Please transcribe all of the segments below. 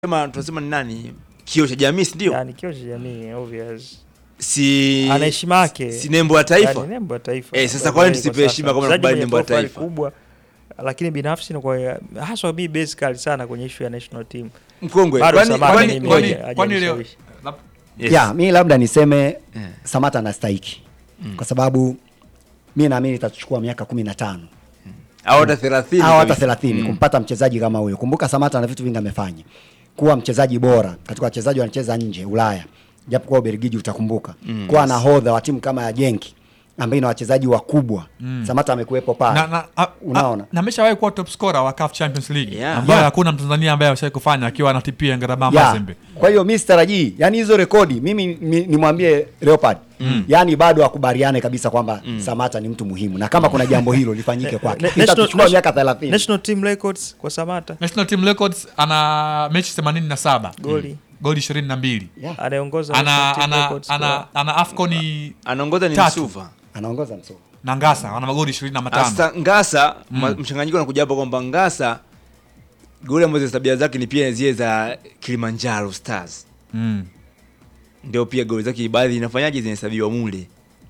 Sema tunasema ni nani? Kio cha jamii si ndio? yani kio cha jamii obvious Si ana heshima yake si nembo ya taifa. yani nembo ya taifa Eh, sasa Kwa kwa nini kweli tusipe kwa heshima sasa. kama Mchezaji nakubali mwenye nembo ya profile taifa? kubwa lakini binafsi ni kwa haswa mi basically sana kwenye issue ya national team Mkongwe. Bado Kwani Samata kwani mimi kwani haja- kwani leo hajanishawishi. lab- Yes. ya mi labda niseme Eh. Samata anastahiki kwa sababu mi naamini itachukua miaka kumi na tano au hata 30 au hata kabisa. thelathini kumpata mchezaji kama huyo. Kumbuka Samata na vitu vingi amefanya, kuwa mchezaji bora katika wachezaji wanacheza nje Ulaya, japo kwa Ubelgiji utakumbuka kuwa nahodha wa timu kama ya Genki ambayo ina wachezaji wakubwa Samata amekuwepo pale na, na, a, Unaona? a, na ameshawahi kuwa top scorer wa CAF Champions League Yeah. ambayo Yeah. hakuna Mtanzania ambaye ameshawahi kufanya akiwa anatipia Ngarama Ya, Mazembe. Kwa hiyo mi sitarajii yani hizo rekodi mimi mi- nimwambie Leopard yani bado akubaliane kabisa kwamba Samata ni mtu muhimu na kama kuna jambo hilo lifanyike kwake Na- itachukua national- miaka 30 national team records kwa Samata National Team Records ana mechi 87 goli goli 22 Yeah. anaongoza ana national team ana records ana, kwa- ana Afcon Anaongoza ni Tatu. Msuva. anaongoza msomo na Ngasa ana magoli 25 Sasa Ngasa ma- mchanganyiko unakuja hapo kwamba Ngasa goli ambazo tabia zake ni pia zile za Kilimanjaro Stars. mm. Ndio pia goli zake baadhi inafanyaje zinahesabiwa mule.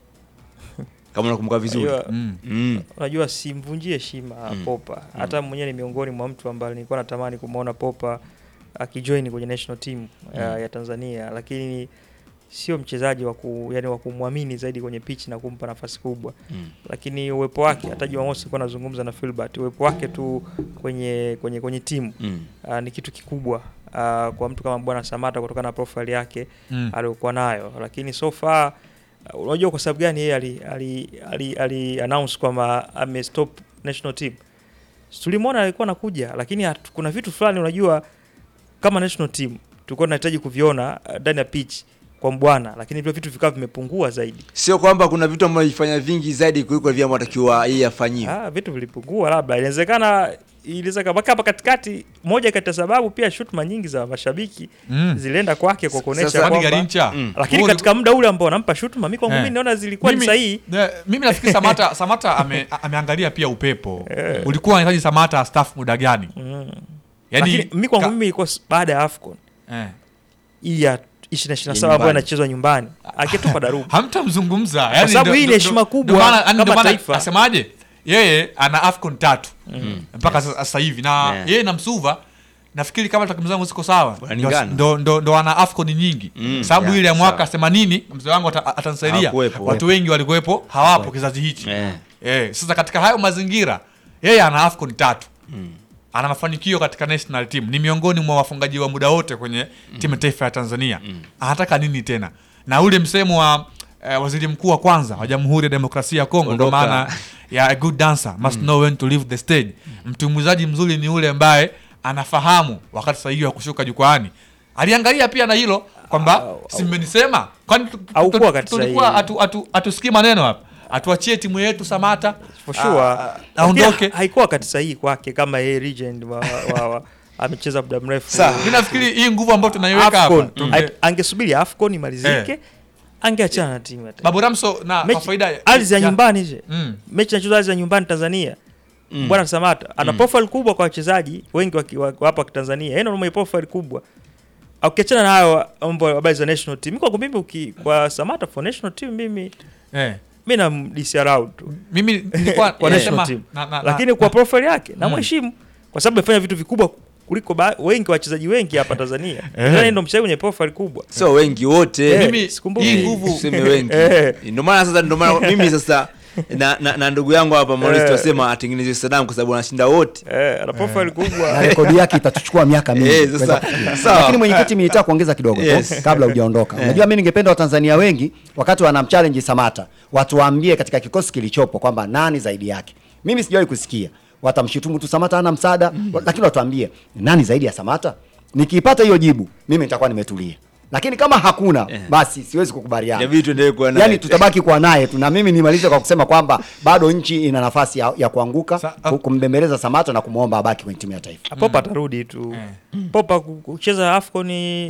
Kama unakumbuka vizuri. Unajua- Mm. Mm. unajua simvunjie heshima Popa. Hata mwenyewe ni miongoni mwa mtu ambaye nilikuwa natamani kumwona Popa akijoin kwenye national team ya, ya Tanzania, lakini sio mchezaji wa ku, yani wa kumwamini zaidi kwenye pitch na kumpa nafasi kubwa Mm. lakini uwepo wake, hata Jumamosi nilikuwa nazungumza na Filbert, uwepo wake tu kwenye kwenye kwenye timu Mm. uh, ni kitu kikubwa uh, kwa mtu kama bwana Samata kutokana na profile yake Mm. aliyokuwa nayo, lakini so far uh, unajua kwa sababu gani yeye ali, ali, ali, ali announce kwamba ame stop national team. Si Tulimwona alikuwa anakuja, lakini hatu- kuna vitu fulani unajua kama national team tulikuwa tunahitaji kuviona uh, ndani ya pitch kwa mbwana, lakini vile vitu vikawa vimepungua zaidi. Sio kwamba kuna vitu ambavyo alifanya vingi zaidi kuliko vile ambavyo atakiwa yeye afanyiwe. Ah, vitu vilipungua, labda inawezekana iliweza mpaka hapa katikati. Moja kati ya sababu pia shutuma nyingi za mashabiki Mm. zilienda kwake kwa kuonesha Sasa- Kwani kwamba Garincha Mm. lakini Wewe katika muda ule ambao wanampa shutuma, mimi kwangu Eh. mimi naona zilikuwa ni Mimi- sahihi. ne- mimi nafikiri Samata Samata ame, ameangalia pia upepo ulikuwa unahitaji Samata astaafu muda gani Lakini yani mimi kwangu ka- mimi ilikuwa s- baada ya AFCON eh. hii ya 2027 nyumbani. ambayo inachezwa nyumbani, akitupa darubu. hamtamzungumza yani sababu ndo- hii ni ndo- heshima ndo- kubwa ndo maana- yani kama ndo maana taifa. asemaje yeye ana afcon tatu mpaka sasa- sasa hivi na Yeah. yeye na msuva nafikiri kama takwimu zangu ziko sawa Wanalingana. ndo, ndo, ndo ana afcon nyingi Mm, sababu yeah, ile ya mwaka sawa. 80 mzee wangu ata- atanisaidia Hawakuwepo. watu wengi walikuwepo hawapo kizazi hichi Eh. Eh, sasa katika hayo mazingira yeye ana afcon tatu ana mafanikio katika national team ni miongoni mwa wafungaji wa muda wote kwenye timu ya taifa ya tanzania anataka nini tena na ule msemo wa eh, waziri mkuu wa kwanza wa jamhuri ya demokrasia ya kongo ndo Ondoka. maana ya a good dancer must know when to leave the stage mtumbuizaji mzuri ni ule ambaye anafahamu wakati sahihi wa kushuka jukwaani aliangalia pia na hilo kwamba si mmenisema kwani tu- tu- Haukuwa tu- wakati tulikuwa sahihi. atu- atu- hatusikii maneno hapa atuachie timu yetu samata For sure. Ah, Lakini aondoke. ha- haikuwa wakati sahihi kwake kama yeye legend wa, wa, wa, amecheza muda mrefu. Sawa. mi nafikiri hii nguvu ambayo tunaiweka hapa AFCON tunge- Ai- angesubiri AFCON imalizike, Eh. angeachana na timu ya taifa. babu ramso na kwa Mechi- faida ya- ardhi ya ya- nyumbani je Mm. mechi inachezwa ardhi ya nyumbani Tanzania bwana Samata ana profile kubwa kwa wachezaji wengi wa ki- wa- wa hapa Tanzania yeye ndio mwenye profile kubwa ukiachana na hayo mambo ya habari za national team kwa mimi uki, kwa Samata for national team mimi eh. mimi na disarround tu mimi nilikuwa kwa eh, national sema- team na- na- lakini na- kwa na- profile yake na mheshimu kwa sababu amefanya vitu vikubwa kuliko ba- wengi wachezaji wengi hapa Tanzania Tanzania ndio mchezaji mwenye profile kubwa Sio wengi wote. Eh, mimi sikumbuki. hii nguvu Tuseme wengi. Eh. Ndio maana sasa ndio maana mimi sasa na, na, na ndugu yangu hapa Maurice Eh. tunasema atengeneze Saddam kwa sababu anashinda wote. eh ana profile na kubwa rekodi yake itatuchukua miaka mingi Eh, kuweza sasa, kufikia. sawa. Lakini mwenyekiti, mimi nitaka kuongeza kidogo Yes. tu kabla hujaondoka. Unajua, mimi ningependa Watanzania wengi wakati wanamchallenge Samata watuambie katika kikosi kilichopo kwamba nani zaidi yake. Mimi sijawahi kusikia watamshutumu tu Samata hana msaada, wa- lakini watuambie nani zaidi ya Samata. Nikiipata hiyo jibu, mimi nitakuwa nimetulia, lakini kama hakuna basi siwezi kukubaliana. Inabidi tuendelee kuwa naye. Yani tutabaki kuwa naye tu, na mimi nimalize kwa kusema kwamba bado nchi ina nafasi ya, ya kuanguka Sa- ku- kumbembeleza Samata na kumwomba abaki kwenye timu ya taifa. Popa atarudi tu. Popa ku- kucheza AFCON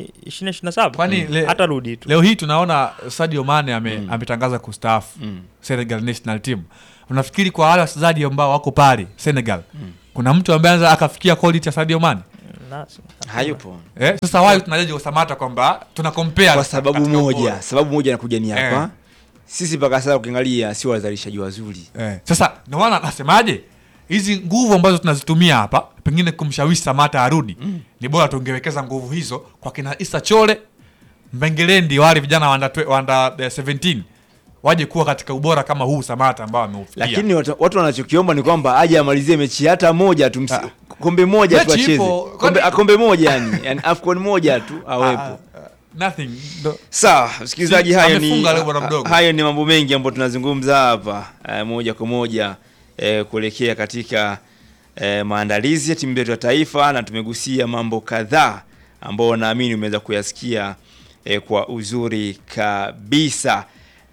2027. Kwani le- atarudi tu. leo hii tunaona sadio mane ame, ametangaza kustaafu senegal national team unafikiri kwa wale wachezaji ambao wako pale senegal kuna mtu ambaye anaweza akafikia quality ya sadio mane nasi hayupo eh, sasa wai tunajaji Samata kwamba tuna compare kwa sababu katika ubora. moja sababu moja nakuja ni hapa Eh. sisi mpaka sasa ukiangalia sio wazalishaji wazuri Eh, sasa ndio maana nasemaje hizi nguvu ambazo tunazitumia hapa pengine kumshawishi Samata arudi ni bora tungewekeza nguvu hizo kwa kina Isa Chole Mbengelendi wale vijana wa under twe- wa under, eh, 17 waje kuwa katika ubora kama huu Samata ambao ameufikia. lakini watu, watu wanachokiomba ni kwamba aje amalizie mechi hata moja tu msi, Ah. kombe moja tu Mechi acheze ipo, kombe, kwani- ah, kombe moja yani, yani afcon moja tu awepo Ah, ah, nothing ndo- sawa msikilizaji Si- hayo ni, amefunga leo bwana mdogo. hayo ni mambo mengi ambayo tunazungumza hapa eh, moja kwa moja eh, kuelekea katika eh, maandalizi ya timu yetu ya taifa na tumegusia mambo kadhaa ambao naamini umeweza kuyasikia eh, kwa uzuri kabisa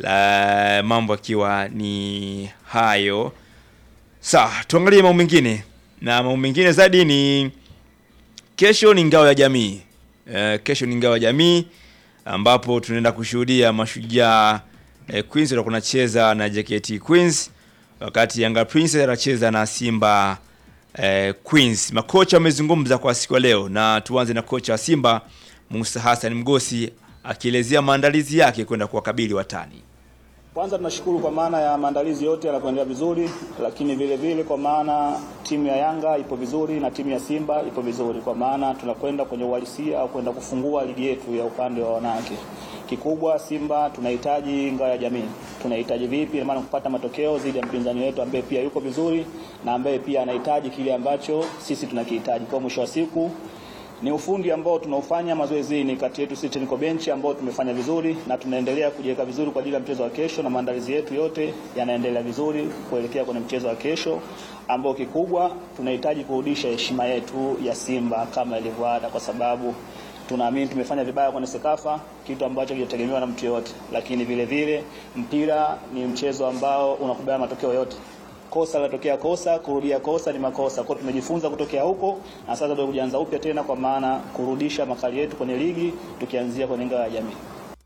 la mambo akiwa ni hayo sawa tuangalie mambo mengine na mambo mengine zaidi ni kesho ni ngao ya jamii eh, kesho ni ngao ya jamii ambapo tunaenda kushuhudia mashujaa eh, Queens watakuwa wanacheza na JKT Queens wakati Yanga Princess anacheza na Simba eh, Queens. Makocha wamezungumza kwa siku ya leo, na tuanze na kocha wa Simba Musa Hassan Mgosi akielezea maandalizi yake kwenda kuwakabili watani. Kwanza tunashukuru kwa maana ya maandalizi yote yanakuendelea vizuri, lakini vile vile kwa maana timu ya Yanga ipo vizuri na timu ya Simba ipo vizuri, kwa maana tunakwenda kwenye uhalisia au kwenda kufungua ligi yetu ya upande wa wanawake. Kikubwa Simba tunahitaji ngao ya jamii. Tunahitaji vipi? Ina maana kupata matokeo dhidi ya mpinzani wetu ambaye pia yuko vizuri na ambaye pia anahitaji kile ambacho sisi tunakihitaji. Kwa mwisho wa siku ni ufundi ambao tunaufanya mazoezini kati yetu sisi technical bench ambao tumefanya vizuri na tunaendelea kujiweka vizuri kwa ajili ya mchezo wa kesho, na maandalizi yetu yote yanaendelea vizuri kuelekea kwenye mchezo wa kesho ambao kikubwa tunahitaji kurudisha heshima yetu ya Simba kama ilivyo ada, kwa sababu tunaamini tumefanya vibaya kwenye Sekafa, kitu ambacho kijategemewa na mtu yoyote, lakini vile vile mpira ni mchezo ambao unakubali matokeo yote kosa latokea kosa, kurudia kosa ni makosa. Kwa hiyo tumejifunza kutokea huko, na sasa ndio kujianza upya tena, kwa maana kurudisha makali yetu kwenye ligi, tukianzia kwenye ngao ya jamii.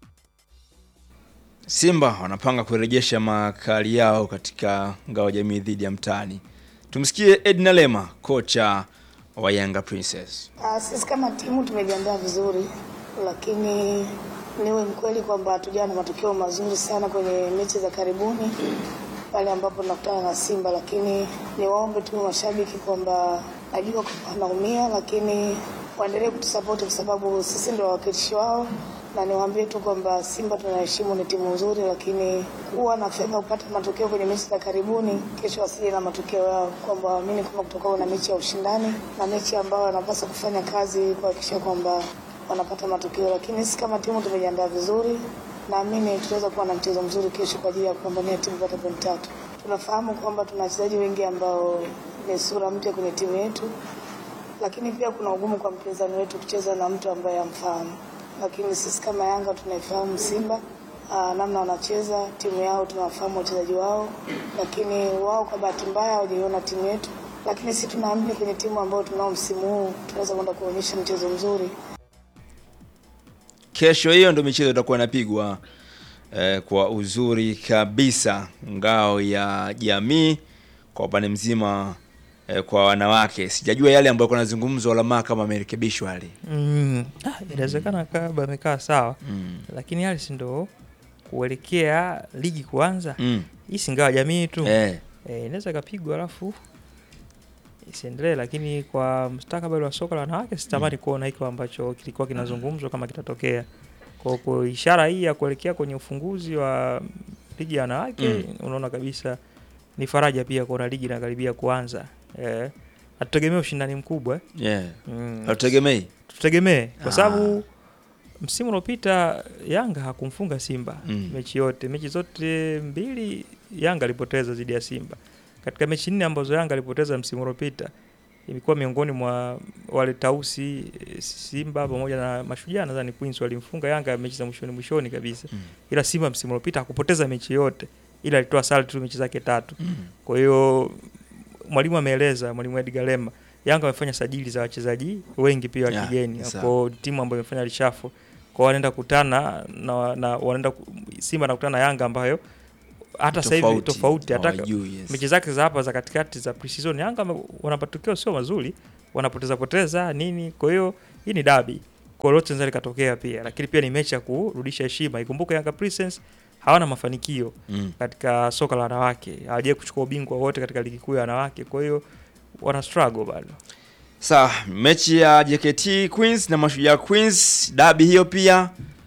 Simba wanapanga kurejesha makali yao katika ngao ya jamii dhidi ya mtani. Tumsikie Edna Lema, kocha wa Yanga Princess. Ah, Sisi kama timu tumejiandaa vizuri, lakini niwe mkweli kwamba hatujawa na matokeo mazuri sana kwenye mechi za karibuni pale ambapo tunakutana na Simba, lakini niwaombe tu mashabiki kwamba najua kwamba wanaumia, lakini waendelee kutusapoti kwa sababu sisi ndio wawakilishi wao, na niwaambie tu kwamba Simba tunaheshimu, ni timu nzuri, lakini kuwa na fedha kupata matokeo kwenye mechi za karibuni, kesho wasije na matokeo yao, kwamba waamini kwamba kutakuwa na mechi ya ushindani na mechi ambayo wanapaswa kufanya kazi kuhakikisha kwamba wanapata matokeo, lakini sisi kama timu tumejiandaa vizuri. Naamini tunaweza kuwa na mchezo mzuri kesho kwa ajili ya kupambania timu kupata pointi tatu. Tunafahamu kwamba tuna wachezaji wengi ambao ni sura mpya kwenye timu yetu, lakini pia kuna ugumu kwa mpinzani wetu kucheza na mtu ambaye amfahamu, lakini sisi kama Yanga tunaifahamu Simba aa, namna wanacheza timu yao, tunawafahamu wachezaji wao, lakini wao kwa bahati mbaya hawajaiona timu yetu, lakini sisi tunaamini kwenye timu ambayo tunao msimu huu tunaweza kwenda kuonyesha mchezo mzuri. Kesho hiyo ndio michezo itakuwa inapigwa eh, kwa uzuri kabisa, ngao ya jamii kwa upande mzima eh, kwa wanawake. Sijajua yale ambayo kuna nazungumzwa Olamaa kama amerekebishwa yale. Mm, ah, inawezekana kaba amekaa sawa Mm. lakini hali si ndo kuelekea ligi kuanza Mm. hii si ngawa jamii tu Eh. eh, inaweza ikapigwa alafu isiendelee, lakini kwa mustakabali wa soka la wanawake sitamani kuona hiko ambacho kilikuwa kinazungumzwa kama kitatokea. Kwa kwa ishara hii ya kuelekea kwenye ufunguzi wa ligi ya wanawake Mm. unaona kabisa ni faraja pia kuona ligi inakaribia kuanza. Eh, hatutegemea ushindani mkubwa eh. Yeah. Mm, Hatutegemei. tutegemee Ah. kwa sababu msimu uliopita Yanga hakumfunga Simba Mm. mechi yote, mechi zote mbili Yanga alipoteza dhidi ya Simba. Katika mechi nne ambazo Yanga alipoteza msimu uliopita ilikuwa miongoni mwa wale tausi eh, Simba pamoja na Mashujaa, nadhani Queens walimfunga Yanga mechi za mwishoni mwishoni kabisa, Mm. ila Simba msimu uliopita hakupoteza mechi yote, ila alitoa sare tu mechi zake tatu. Mm. Kwa hiyo mwalimu ameeleza, mwalimu Edgar Lema, Yanga wamefanya sajili za wachezaji wengi pia wa Yeah, kigeni sawa. kwa timu ambayo imefanya lishafo kwa wanaenda kutana na, na wanaenda ku- Simba anakutana na Yanga ambayo hata sasa hivi Tofauti. tofauti hata Hawajui, yes. mechi zake za hapa za katikati za pre-season Yanga wame- wana matokeo sio mazuri wanapoteza poteza nini. Kwa hiyo hii ni dabi, kwa hiyo lolote linaweza likatokea pia, lakini pia ni mechi ya kurudisha heshima. Ikumbuke Yanga Princess hawana mafanikio Mm. katika soka la wanawake, hawajawahi kuchukua ubingwa wote katika ligi kuu ya wanawake, kwa hiyo wana struggle bado. Sawa, mechi ya JKT Queens na Mashujaa Queens dabi hiyo pia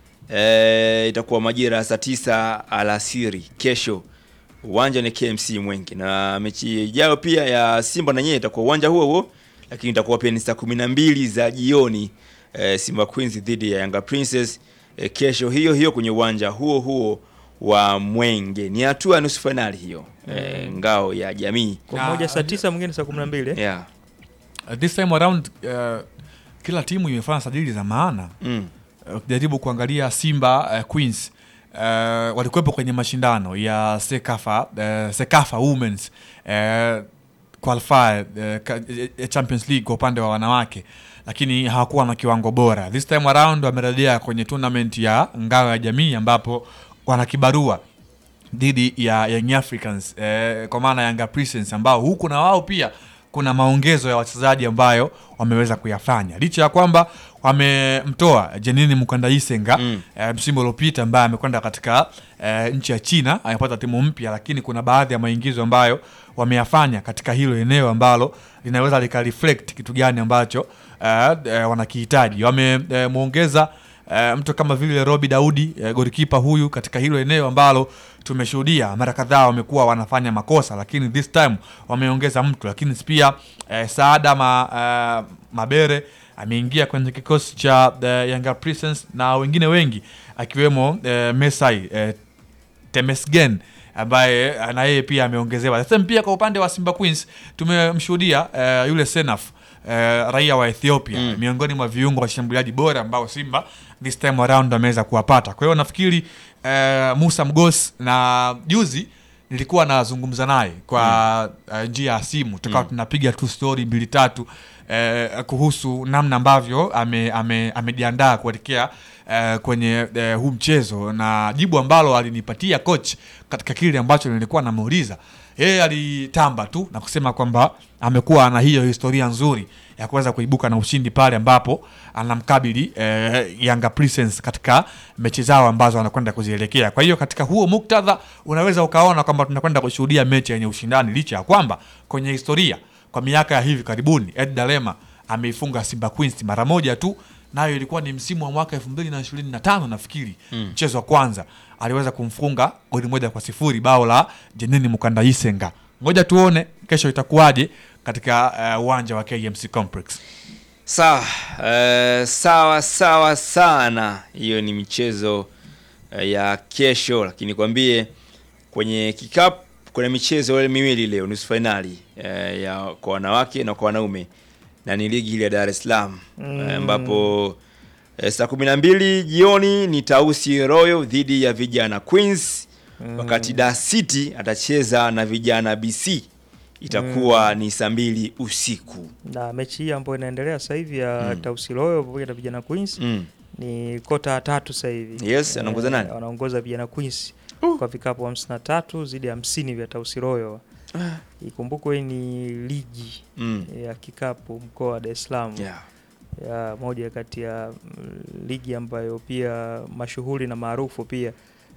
e, itakuwa majira ya saa tisa alasiri kesho. Uwanja ni KMC Mwenge, na mechi ijayo pia ya Simba na nyewe itakuwa uwanja huo huo, lakini itakuwa pia ni saa kumi na mbili za jioni e, Simba Queens dhidi ya Yanga Princess e, kesho hiyo hiyo kwenye uwanja huo huo wa Mwenge. Ni hatua ya nusu fainali hiyo e, ngao ya jamii Kwa Na- mmoja saa tisa mwingine saa kumi na mbili yeah. Uh, this time around uh, kila timu imefanya sajili za maana mm. Uh, ukijaribu kuangalia Simba uh, Queens uh, walikuwepo kwenye mashindano ya Sekafa uh, Sekafa Women's uh, qualifier uh, ka- eh, Champions League kwa upande wa wanawake, lakini hawakuwa na kiwango bora. This time around wamerejea kwenye tournament ya ngao ya jamii ambapo wana kibarua dhidi ya Young Africans eh, kwa maana Yanga Princess ambao huku na wao pia kuna maongezo ya wachezaji ambayo wameweza kuyafanya licha ya kwamba wamemtoa Jenini Mukandaisenga Mm. eh, msimu uliopita ambaye amekwenda katika eh, nchi ya China amepata timu mpya, lakini kuna baadhi ya maingizo ambayo wameyafanya katika hilo eneo ambalo linaweza likareflect kitu gani ambacho eh, eh, wanakihitaji. Wamemwongeza eh, mtu kama vile Robi Daudi eh, golikipa huyu katika hilo eneo ambalo tumeshuhudia mara kadhaa wamekuwa wanafanya makosa, lakini this time wameongeza mtu, lakini pia eh, Saada ma, eh, Mabere ameingia kwenye kikosi cha eh, Yanga Princess na wengine wengi akiwemo eh, Mesai eh, Temesgen ambaye eh, na yeye pia ameongezewa. Sasa pia kwa upande wa Simba Queens tumemshuhudia eh, yule Senaf eh, raia wa Ethiopia Mm. miongoni mwa viungo washambuliaji bora ambao Simba this time around ameweza kuwapata. Kwa hiyo nafikiri eh, Musa Mgos na juzi nilikuwa nazungumza naye kwa eh, njia ya simu tukawa tunapiga tu story mbili tatu eh, kuhusu namna ambavyo ame- ame- amejiandaa kuelekea eh, kwenye eh, huu mchezo na jibu ambalo alinipatia coach katika kile ambacho nilikuwa namuuliza yeye alitamba tu na kusema kwamba amekuwa na hiyo historia nzuri ya kuweza kuibuka na ushindi pale ambapo anamkabili eh, Yanga Princess katika mechi zao ambazo anakwenda kuzielekea. Kwa hiyo katika huo muktadha unaweza ukaona kwamba tunakwenda kushuhudia mechi yenye ushindani, licha ya kwamba kwenye historia kwa miaka ya hivi karibuni Ed Dalema ameifunga Simba Queens mara moja tu, nayo ilikuwa ni msimu wa mwaka 2025 nafikiri, mchezo wa kwanza aliweza kumfunga goli moja kwa sifuri bao la Jenini Mukandaisenga. Ngoja tuone kesho itakuwaje katika eh, uwanja wa KMC Complex. Sawa, eh, sawa sawa sana. Hiyo ni michezo eh, ya kesho, lakini kwambie kwenye kikapu kuna michezo ile miwili leo, nusu fainali eh, ya kwa wanawake na kwa wanaume, na ni ligi ile ya Dar es Salaam eh, ambapo eh, saa kumi na mbili jioni ni Tausi Royal dhidi ya vijana Queens, wakati Dar City atacheza na vijana BC itakuwa ni saa mbili usiku. na mechi hii ambayo inaendelea sasa hivi ya Mm. Tausi Royal pamoja na vijana Queens Mm. ni kota ya tatu sasa hivi. Yes, anaongoza nani? Wanaongoza vijana Queens kwa vikapu 53 zidi ya 50 vya Tausi Royal. Ikumbukwe hii ni ligi Mm. ya kikapu mkoa wa Dar es Salaam Yeah. ya moja kati ya mm, ligi ambayo pia mashuhuri na maarufu pia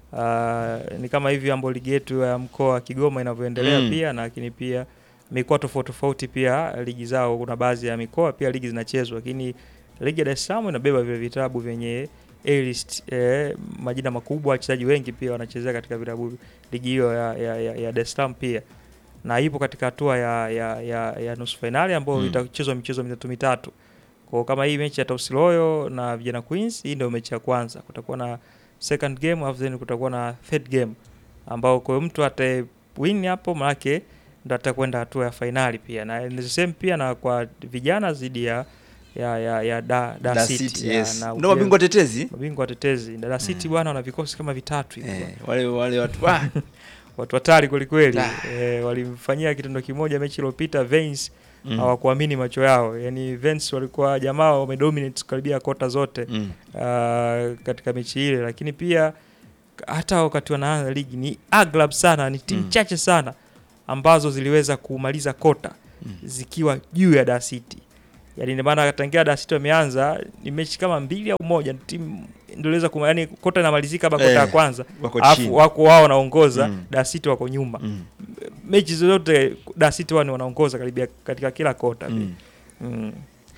Ah, ni kama hivi ambayo ligi yetu ya mkoa wa Kigoma inavyoendelea Mm. pia, na lakini pia mikoa tofauti tofauti pia ligi zao, kuna baadhi ya mikoa pia ligi zinachezwa, lakini ligi ya Dar es Salaam inabeba vile vitabu vyenye A-list, eh, majina makubwa, wachezaji wengi pia wanachezea katika vilabu ligi hiyo ya, ya, ya, ya Dar es Salaam pia na ipo katika hatua ya, ya, ya, ya nusu fainali ambayo Mm. itachezwa michezo mitatu mitatu. Kwa kama hii mechi ya Tausi Royal na vijana Queens, hii ndio mechi ya kwanza. Kutakuwa na second game alafu then kutakuwa na third game ambao kwa mtu ata win hapo manake ndo atakwenda hatua ya fainali pia, na ni the same pia na kwa vijana dhidi ya ya ya, ya da, da Dar City, City, ya, yes. na Ndio mabingwa tetezi mabingwa watetezi Da City bwana, wana vikosi kama vitatu hivi eh, wale wale watu ah, watu hatari kwelikweli. Ah. E, walimfanyia kitendo kimoja mechi iliyopita Vance mm, hawakuamini macho yao. Yani Vance walikuwa jamaa wamedominate karibia kota zote mm, uh, katika mechi ile, lakini pia hata wakati wanaanza ligi ni aglab sana, ni timu Mm. chache sana ambazo ziliweza kumaliza kota Mm. zikiwa juu ya Dar City. Yaani ndio maana tangia Dar City wameanza ni mechi kama mbili au moja timu ndio iliweza kuma yani kota inamalizika hapa kota ya Eh, kwanza. wako chini. Alafu wako wao wanaongoza, Mm. Dar City wako nyuma. Mm. Mechi zote Dar City wao ni wanaongoza karibia katika kila kota. Mm. Mm.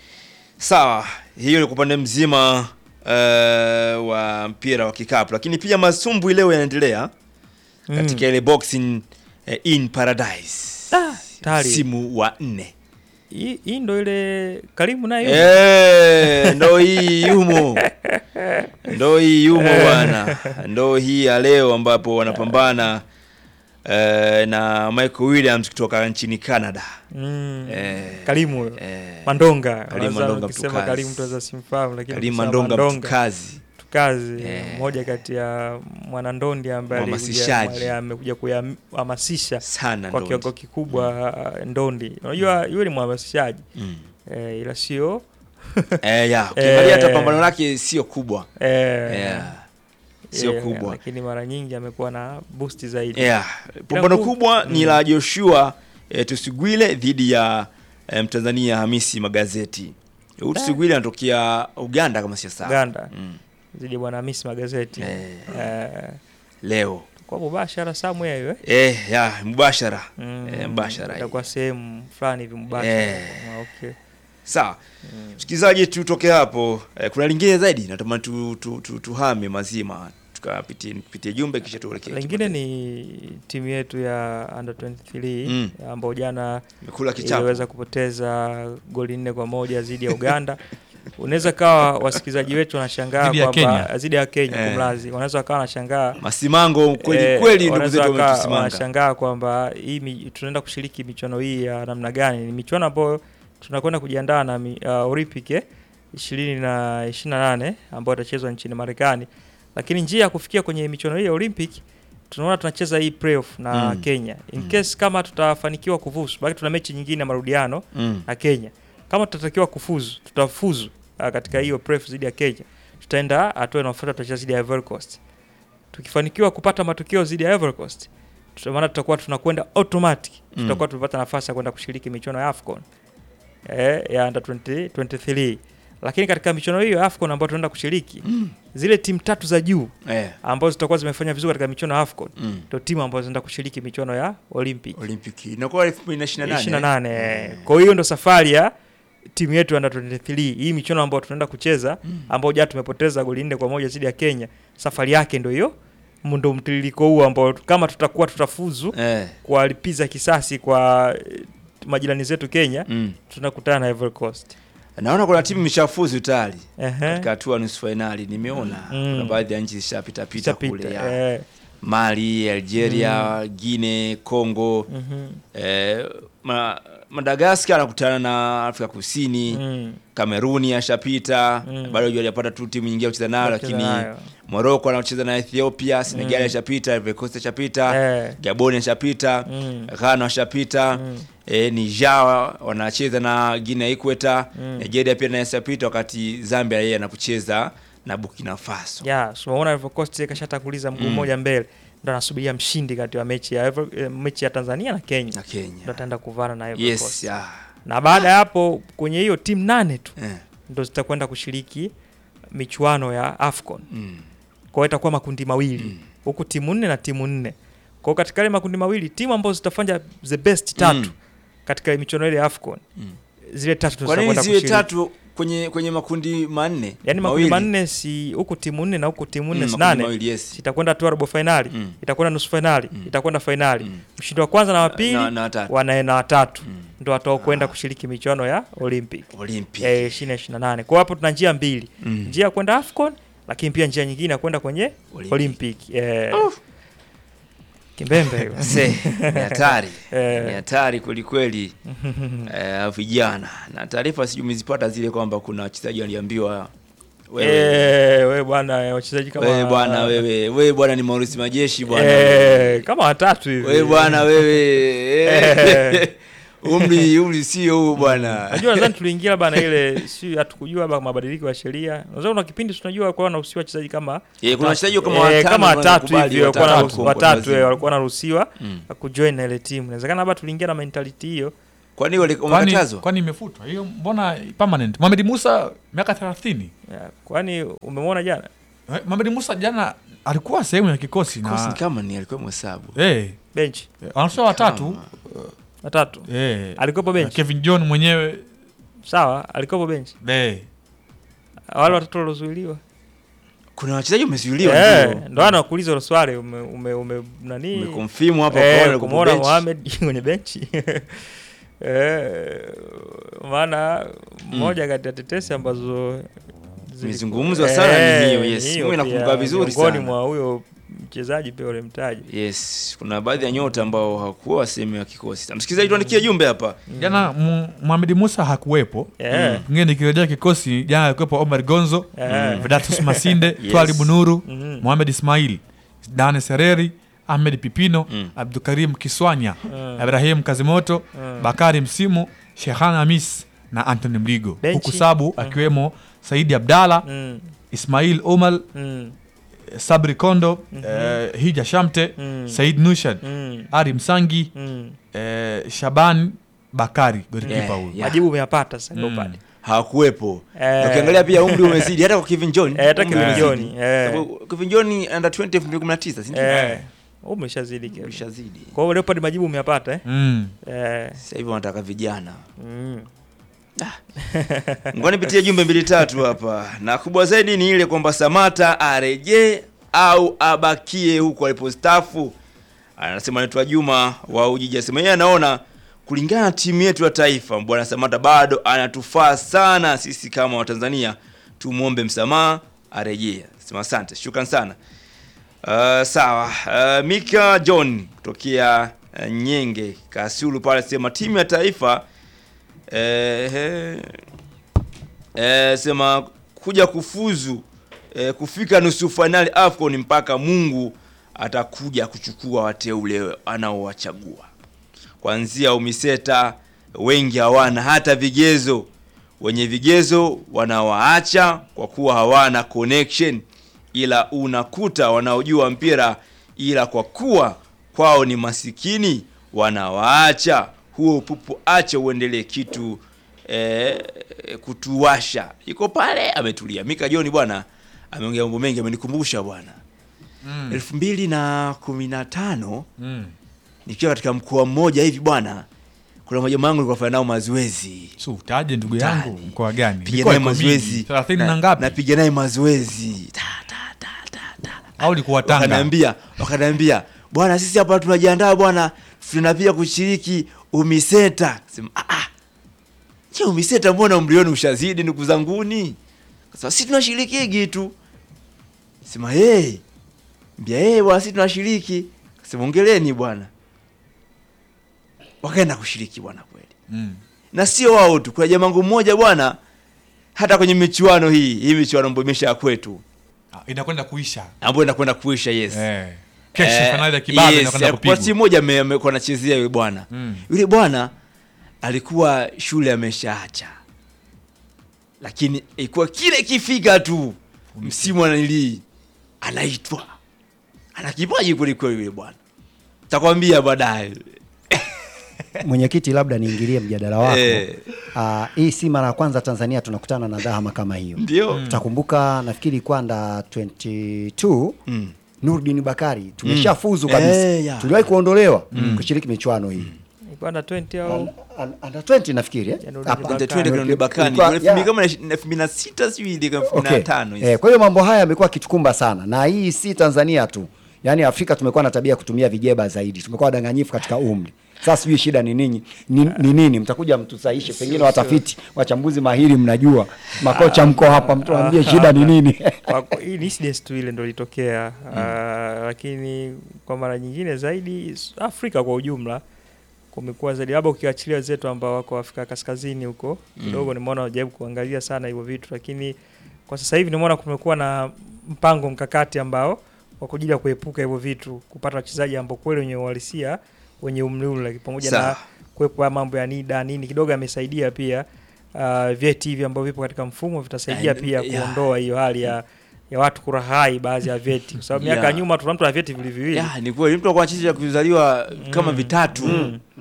Sawa, hiyo ni kwa upande mzima uh, wa mpira wa kikapu, lakini pia masumbwi leo yanaendelea katika ile boxing uh, in paradise Ah, tayari. msimu wa nne. Hii hii ndo ile Karimu nayo. Eh, ndo hii yumo, ndo hii yumo bwana, ndo hii ya leo ambapo wanapambana eh, na Michael Williams kutoka nchini Canada. Mm. Eh, Karimu huyo. eh, Mandonga. Karimu Unaweza Mandonga ukisema mtukazi. Karimu tuweza simfahamu lakini Karim ukisema Mandonga Mandonga mtukazi tukazi Eh. mmoja kati ya mwanandondi ambaye alikuja- Mhamasishaji. ambaye amekuja kuhamasisha sana kwa ndo. kiwango kikubwa uh, ndondi. Unajua yule ni mhamasishaji Mm. eh, ila sio Eh, ya, ukiangalia hata Eh. pambano lake sio kubwa. eh, Yeah. Sio eh, kubwa. lakini mara nyingi amekuwa na boost zaidi. Yeah. Pambano ku- kubwa ni la Joshua eh, Tusigwile dhidi ya eh, Mtanzania Hamisi Magazeti. Huyu Tusigwile anatokea Uganda kama sio sawa. Uganda Mm. zidi bwana Hamisi magazeti Eh. eh, Leo. kwa mubashara Samuel hiyo eh? Eh, ya, mubashara. Mm, Eh, mubashara. hii. itakuwa sehemu fulani hivi mubashara. Eh. Ah, okay. Sawa. Msikilizaji, tutoke hapo. Eh, kuna lingine zaidi natamani tu, tu, tu, tuhame mazima tukapitie pitie jumbe kisha tuelekee. Lingine ni timu yetu ya under 23 Mm. ambao jana Nimekula kichapo. iliweza kupoteza goli nne kwa moja dhidi ya Uganda. Unaweza kawa wasikilizaji wetu wanashangaa Dhidi ya kwamba Kenya. dhidi ya Kenya Eh. kumlazi, wanaweza wakawa wanashangaa Masimango kweli eh, kweli ndugu wanaweza zetu wakawa wametusimanga. wanashangaa kwamba hii mi- tunaenda kushiriki michuano hii ya namna gani. Ni michuano ambayo tunakwenda kujiandaa na mi- uh, Olympic eh, ishirini na ishirini na nane ambayo itachezwa nchini Marekani, lakini njia ya kufikia kwenye michuano hii ya Olympic tunaona tunacheza hii playoff na Mm. Kenya. In case kama tutafanikiwa kufuzu, baki tuna mechi nyingine ya marudiano Mm. na Kenya. Kama tutatakiwa kufuzu, tutafuzu uh, katika hiyo playoff dhidi ya Kenya, tutaenda hatua inayofuata, tutacheza dhidi ya Ivory Coast. Tukifanikiwa kupata matokeo dhidi ya Ivory Coast, tuta- maana tutakuwa tunakwenda automatic, Mm. tutakuwa tumepata nafasi ya kwenda kushiriki michuano ya AFCON eh, ya under 20, 23 lakini katika michuano hiyo ya AFCON ambayo tunaenda kushiriki zile timu tatu za juu Eh. ambazo zitakuwa zimefanya vizuri katika michuano ya AFCON Mm. ndio timu ambazo zinaenda kushiriki michuano ya Olympic Olympic. Inakuwa 2028. 28. eh. Kwa hiyo ndo safari ya timu yetu ya under 23 hii michuano ambayo tunaenda kucheza ambao jana tumepoteza goli nne kwa moja dhidi ya Kenya. Safari yake ndo hiyo ndo mtiririko huu ambao kama tutakuwa tutafuzu Eh. kuwalipiza kisasi kwa eh, majirani zetu Kenya, Mm. tunakutana na Ivory Coast. Naona kuna timu imeshafuzu tayari Ehe. katika hatua ya nusu fainali. Nimeona Mm. kuna baadhi ya nchi zishapita pita kule Ishapita, ya eh, Mali, Algeria, Guinea, Congo, mhm, eh, ma, Madagascar anakutana na Afrika Kusini, mm, Kameruni ashapita, Mm. bado hajapata tu timu nyingine ya kucheza nayo, Kucheza lakini nayo. Morocco anacheza na Ethiopia, Senegal Mm. ashapita, Ivory Coast ashapita, eh, Gabon ashapita, mm, Ghana ashapita, mm, eh, Niger wanacheza na Guinea Equator, Mm. Nigeria pia naye ashapita, wakati Zambia yeye anapocheza na Burkina Faso. ya so unaona Ivory Coast kashatanguliza mguu Mm. mmoja mbele, ndo anasubiria mshindi kati ya mechi ya Ivory- eh, mechi ya Tanzania na Kenya na ndo Kenya. ataenda kuvana na Ivory Yes, Coast. ya. na baada ya hapo kwenye hiyo timu nane tu Eh. ndo zitakwenda kushiriki michuano ya AFCON. Mm. Kwa hiyo itakuwa makundi mawili huku timu nne na timu nne. Kwa hiyo katika ile makundi mawili timu ambazo zitafanya the best tatu Mm. katika michuano ile ya AFCON Mm. zile tatu ndo Kwa nini zitakwenda ziwe kushiriki. tatu kwenye kwenye makundi manne? Yaani makundi Mawili. manne si huku timu nne na huku timu nne Mm, si makundi nane. mawili, yes. Itakwenda hatua robo finali, Mm. itakwenda nusu finali, Mm. itakwenda finali. Mm. Mshindi wa kwanza na wa pili Na- na watatu. wanaenda watatu. Mm. Ndo watao kwenda kushiriki michuano ya Olympic. Olympic. eh, 2028. Kwa hiyo hapo tuna njia mbili, Mm. njia ya kwenda AFCON, lakini pia njia nyingine ya kwenda kwenye Olympic. Olympic. Eh, kimbembe hiyo. Se, ni hatari Eh. ni hatari kwelikweli eh, vijana na taarifa sijui umezipata zile kwamba kuna wachezaji waliambiwa wewe Eh, wewe bwana eh, wachezaji kama wewe bwana wewe wewe bwana ni Maurice Majeshi bwana eh, kama watatu hivi. wewe bwana wewe eh. umri umri sio huu bwana Unajua nadhani tuliingia bana ile si hatukujua ba mabadiliko ya sheria. Unajua kuna kipindi tunajua kwa wanaruhusiwa wachezaji kama Eh, kuna wachezaji kama eh, watano kama watatu wanakubali, hivi walikuwa watatu wanaruhusiwa- kwa watatu lazima. eh, walikuwa wanaruhusiwa Mm. kujoin na ile timu. Inawezekana labda tuliingia na mentality hiyo kwani wale- kwani wamekatazwa kwani imefutwa hiyo mbona permanent Mohamed Musa miaka 30 Ya, kwani umemwona jana Eh, Mohamed Musa jana alikuwa sehemu ya kikosi Kosi na kama ni alikuwa mhesabu eh benchi wanasema watatu watatu eh alikuwepo benchi Kevin John mwenyewe sawa alikuwepo benchi eh wale watatu waliozuiliwa kuna wachezaji wamezuiliwa Eh, ndio. ndo ana kuuliza hilo swali ume, ume, ume nani Umeconfirm hapa Eh, kwa wale kumuona bench. Mohamed kwenye benchi Eh, maana moja kati ya tetesi ambazo ziliku- Zimezungumzwa sana ni hiyo, yes. hiyo Mimi nakumbuka pia, vizuri miongoni sana. mwa huyo mchezaji pia ulimtaja yes kuna baadhi ya nyota ambao hawakuwa sehemu ya kikosi msikilizaji tuandikie jumbe hapa jana Mu- Mohamed Musa hakuwepo Eh. pengine nikirejea kikosi jana alikuwepo Omar Gonzo Eh. Vedatus Masinde Yes. Twali Bunuru Mhm. Mohamed Ismail Dane Sereri Ahmed Pipino Mm. Abdukarim Kiswanya Mm. Ibrahim Kazimoto Mm. Bakari Msimu Shekhan Hamis na Anthony Mligo Benchi. huku sabu akiwemo Saidi Abdalla Mm, Ismail Omal mm, Sabri Kondo eh, Hija Shamte Mm. Said Nushan mm, Ari Msangi mm. eh, Shaban Bakari golikipa Yeah, huyu yeah. majibu umeyapata sasa ndio Mm. pale hawakuwepo Eh. Na ukiangalia pia umri umezidi hata kwa Kevin John Eh, hata umri Kevin umezidi. John, eh. Sababu Kevin John under 20 2019 si ndio eh umeshazidi Kevin. umeshazidi kwa hiyo leopard majibu umeyapata eh? mm. eh sasa hivi wanataka vijana mm. ngoja nipitie jumbe mbili tatu hapa na kubwa zaidi ni ile kwamba Samata arejee au abakie huko alipostafu anasema anaitwa Juma wa Ujiji anasema yeye anaona kulingana na timu yetu ya taifa bwana Samata bado anatufaa sana sisi kama Watanzania tumwombe msamaha arejee sema asante shukran sana Uh, sawa uh, Mika John kutokea uh, Nyenge Kasulu pale sema timu ya taifa eh, eh, eh, sema kuja kufuzu eh, kufika nusu fainali AFCON mpaka Mungu atakuja kuchukua wateule anaowachagua. Kuanzia umiseta wengi hawana hata vigezo, wenye vigezo wanawaacha kwa kuwa hawana connection, ila unakuta wanaojua mpira, ila kwa kuwa kwao ni masikini wanawaacha. Huo upupu ache uendelee kitu eh, kutuwasha. Iko pale ametulia. Mika John bwana ameongea mambo mengi, amenikumbusha bwana Mm. elfu mbili na kumi na tano Mm. nikiwa katika mkoa mmoja hivi bwana, kuna majamaa wangu nilikuwa nafanya nao mazoezi so utaje ndugu yangu Mtaani. mkoa gani piga Mikoa naye iko mingi, mazoezi 30 na ngapi napiga naye mazoezi ta, ta, ta, ta, ta. au likuwa Tanga wakaniambia wakaniambia bwana sisi hapa tunajiandaa bwana tunapia kushiriki umiseta sema ah ah je umiseta mbona umri wenu ushazidi ndugu zanguni sasa sisi tunashiriki tu sema hey mbia hey bwana sisi tunashiriki sema ongeleni bwana wakaenda kushiriki bwana kweli mm. na sio wao tu kuna jamangu mmoja bwana hata kwenye michuano hii hii michuano ambayo imesha ya kwetu Ah, inakwenda kuisha ambayo inakwenda kuisha yes eh. kesho Eh, fainali ya kibabe yes, inakwenda eh, kwa kupigwa timu moja ame- amekuwa anachezea yule bwana Mm. yule bwana alikuwa shule ameshaacha lakini ilikuwa kile ikifika tu msimu ananilii anaitwa ana kipaji kwelikweli yule bwana takwambia baadaye Mwenyekiti, labda niingilie mjadala wako. Eh. Ah, hii si mara ya kwanza Tanzania tunakutana na dhahama kama hiyo. ndio Utakumbuka nafikiri ilikuwa nda 22 Mm. Nurdin Bakari tumeshafuzu Mm. kabisa. Eh, ya. Tuliwahi kuondolewa kushiriki michuano hii. ilikuwa na 20 au An- an- Under 20 nafikiri eh? Ya Nurdin Hapa. Bakari. Under 20 kuna Bakani Ilikuwa- elfu ya. mbili kama na elfu mbili na sita sijui ile elfu mbili na Okay. tano hizi. Eh, kwa hiyo mambo haya yamekuwa kitukumba sana na hii si Tanzania tu, yaani Afrika tumekuwa na tabia ya kutumia vijeba zaidi, tumekuwa wadanganyifu katika umri. Sasa sijui shida ni nini, ni, ni nini? Mtakuja mtusaishe, pengine watafiti, wachambuzi mahiri, mnajua makocha mko hapa, mtuambie shida ni nini? Kwa- kwa- hii ni incident tu ile ndo ilitokea Ah, lakini kwa mara nyingine zaidi s- Afrika kwa ujumla kumekuwa zaidi, labda ukiachilia wenzetu ambao wako Afrika kaskazini huko kidogo, nimeona wajaribu kuangalia sana hivyo vitu, lakini kwa sasa hivi nimeona kumekuwa na mpango mkakati ambao wa kujili ya kuepuka hivyo vitu, kupata wachezaji ambao kweli wenye uhalisia wenye umri ule, lakini pamoja na Sawa. kuwepo haya mambo ya NIDA nini kidogo yamesaidia pia. Uh, vyeti hivi ambavyo vipo katika mfumo vitasaidia Eh, pia yeah. kuondoa hiyo hali ya ya watu kurahai baadhi ya vyeti, kwa sababu miaka ya Yeah. nyuma tuna mtu na vyeti vili viwili Ya, ni kweli mtu akuwa cheti cha kuzaliwa kama vitatu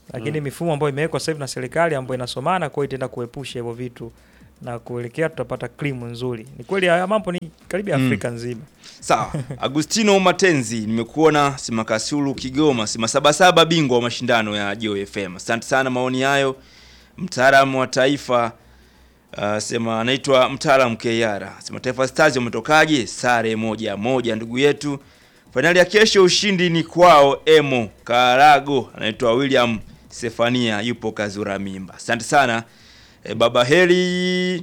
lakini mifumo ambayo imewekwa sasa hivi na serikali ambayo inasomana, kwa hiyo itaenda kuepusha hivyo vitu na kuelekea tutapata krimu nzuri. Ni kweli haya mambo ni karibia Afrika nzima. Sawa, Agustino Matenzi, nimekuona Simakasulu Kigoma, Sima Sabasaba, bingwa wa mashindano ya Joy FM. Asante sana maoni hayo. Mtaalamu wa taifa uh, sema anaitwa mtaalamu Keyara. Sema Taifa Stars wametokaje? Sare moja moja ndugu yetu. Fainali ya kesho ushindi ni kwao Emo Karago, anaitwa William Sefania yupo Kazura Mimba. Asante sana. E, baba Heri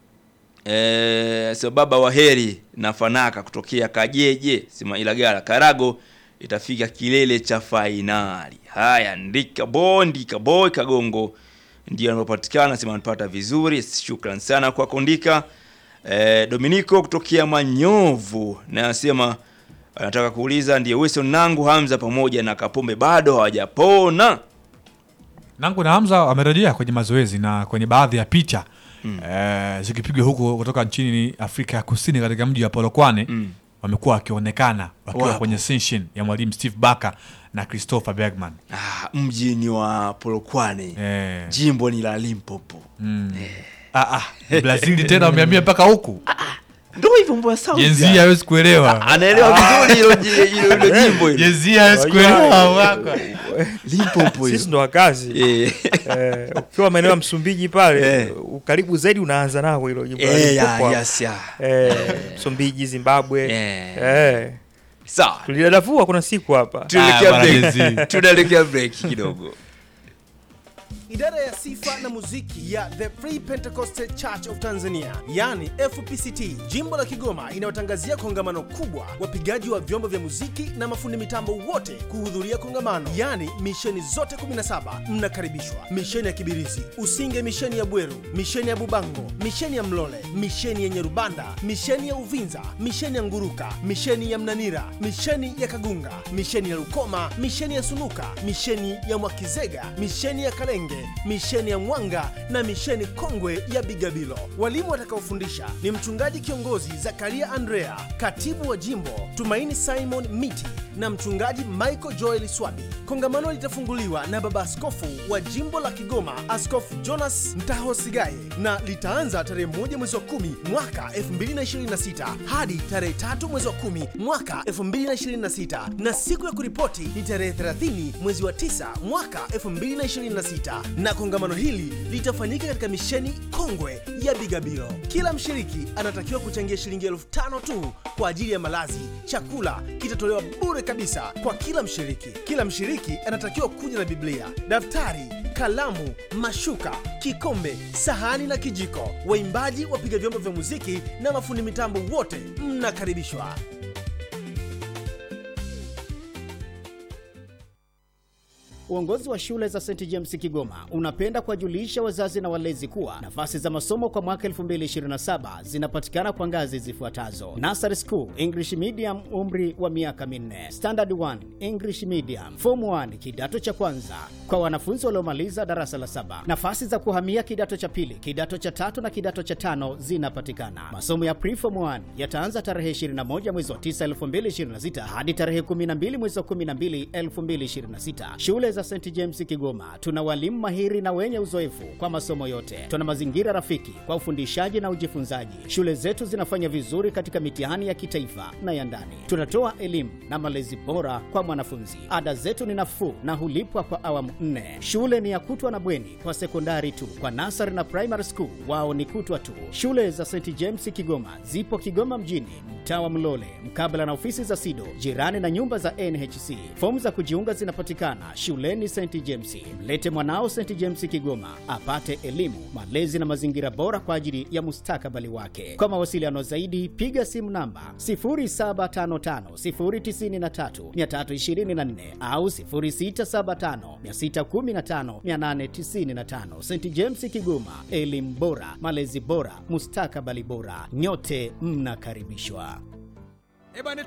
Eh, sio baba wa heri na fanaka kutokea Kajeje sema Ilagala Karago itafika kilele cha fainali. Haya, ndika bondi kaboy Kagongo ndio anapatikana sema anapata vizuri. Shukran sana kwa kondika. Eh, Dominico kutokea Manyovu na anasema anataka kuuliza ndiye Wilson Nangu Hamza pamoja na Kapombe bado hawajapona. Nangu na Hamza wamerejea kwenye mazoezi na kwenye baadhi ya picha eh, zikipigwa huko kutoka nchini Afrika ya Kusini katika mji wa Polokwane wamekuwa wakionekana wakiwa Wapo. kwenye session ya mwalimu Steve Barker na Christopher Bergman. Ah, mji ni wa Polokwane. Eh, Jimbo ni la Limpopo. ah, ah, Brazil tena wamehamia mpaka huku. Ndio hivyo mbona sawa. Jenzi hawezi kuelewa. anaelewa vizuri hilo ji- hilo hilo jimbo hilo. Jenzi hawezi Wajua, kuelewa waka. Limpopo Sisi hilo. ndo wakazi Eh, eh, ukiwa maeneo ya Msumbiji pale Eh. ukaribu zaidi unaanza nao hilo jimbo la eh, ya, Limpopo. yes, ya. eh, Msumbiji, Zimbabwe Eh. eh. Sawa. Tulidadavua kuna siku hapa Tuelekea bwana break. Jenzi. Tunaelekea break kidogo. Idara ya sifa na muziki ya The Free Pentecostal Church of Tanzania, yani FPCT, jimbo la Kigoma, inayotangazia kongamano kubwa, wapigaji wa vyombo vya muziki na mafundi mitambo wote kuhudhuria kongamano, yani misheni zote 17 mnakaribishwa: misheni ya Kibirizi, Usinge, misheni ya Bweru, misheni ya Bubango, misheni ya Mlole, misheni ya Nyerubanda, misheni ya Uvinza, misheni ya Nguruka, misheni ya Mnanira, misheni ya Kagunga, misheni ya Lukoma, misheni ya Sunuka, misheni ya Mwakizega, misheni ya Kalenge, misheni ya Mwanga na misheni kongwe ya Bigabilo. Walimu watakaofundisha ni mchungaji kiongozi Zakaria Andrea, katibu wa jimbo Tumaini Simon Miti na mchungaji Michael Joel Swabi. Kongamano litafunguliwa na baba askofu wa jimbo la Kigoma, Askofu Jonas Mtaho Sigaye, na litaanza tarehe moja mwezi wa kumi mwaka 2026 hadi tarehe tatu mwezi wa kumi mwaka 2026 na siku ya kuripoti ni tarehe 30 mwezi wa tisa mwaka 2026 na kongamano hili litafanyika katika misheni kongwe ya Bigabiro. Kila mshiriki anatakiwa kuchangia shilingi elfu tano tu kwa ajili ya malazi. Chakula kitatolewa bure kabisa kwa kila mshiriki. Kila mshiriki anatakiwa kuja na Biblia, daftari, kalamu, mashuka, kikombe, sahani na kijiko. Waimbaji, wapiga vyombo vya muziki na mafundi mitambo wote mnakaribishwa. Uongozi wa shule za St James Kigoma unapenda kuwajulisha wazazi na walezi kuwa nafasi za masomo kwa mwaka 2027 zinapatikana kwa ngazi zifuatazo: Nursery School English Medium, umri wa miaka minne; Standard 1 English Medium; Form 1 kidato cha kwanza kwa wanafunzi waliomaliza darasa la saba. Nafasi za kuhamia kidato cha pili, kidato cha tatu na kidato cha tano zinapatikana. Masomo ya Preform 1 yataanza tarehe 21 mwezi wa 9 2026 hadi tarehe 12 mwezi wa 12 2026. Shule za St James Kigoma tuna walimu mahiri na wenye uzoefu kwa masomo yote. Tuna mazingira rafiki kwa ufundishaji na ujifunzaji. Shule zetu zinafanya vizuri katika mitihani ya kitaifa na ya ndani. Tunatoa elimu na malezi bora kwa mwanafunzi. Ada zetu ni nafuu na hulipwa kwa awamu nne. Shule ni ya kutwa na bweni kwa sekondari tu. Kwa nasari na primary school wao ni kutwa tu. Shule za St James Kigoma zipo Kigoma mjini, mtaa wa Mlole, mkabala na ofisi za SIDO, jirani na nyumba za NHC. Fomu za kujiunga zinapatikana shuleni St James. Mlete mwanao St James Kigoma apate elimu, malezi na mazingira bora kwa ajili ya mustakabali wake. Kwa mawasiliano zaidi, piga simu namba 0755093324 au 0675615895. St James Kigoma, elimu bora, malezi bora, mustakabali bora. Nyote mnakaribishwa. Ebane